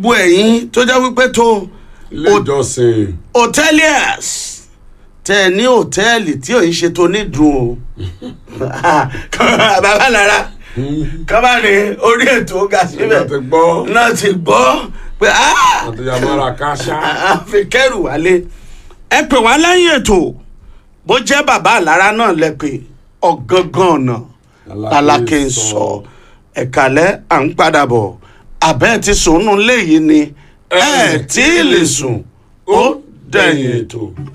gbogbo ẹ̀yin tó jẹ́ wípé tó ilé ìjọsìn hoteliers tẹ ẹ ní hòtẹ́ẹ̀lì tí ò ń ṣe tó nídùn o bàbá lára kọ́má ní orí ètò ga síbẹ̀ nígbà tí gbọ́ náà ti gbọ́ pé ah àti yamara káṣá àfi kẹrù wálé ẹ pè wá lẹ́yìn ètò bó jẹ́ bàbá àlára náà lẹ pé ọ̀gángan ọ̀nà alákè ń sọ ẹ̀kálẹ́ à ń padà bọ̀ àbẹ́ ti sùn nù léyìí ni ẹ̀ tí ì lè sùn ó dẹ̀yìn ètò.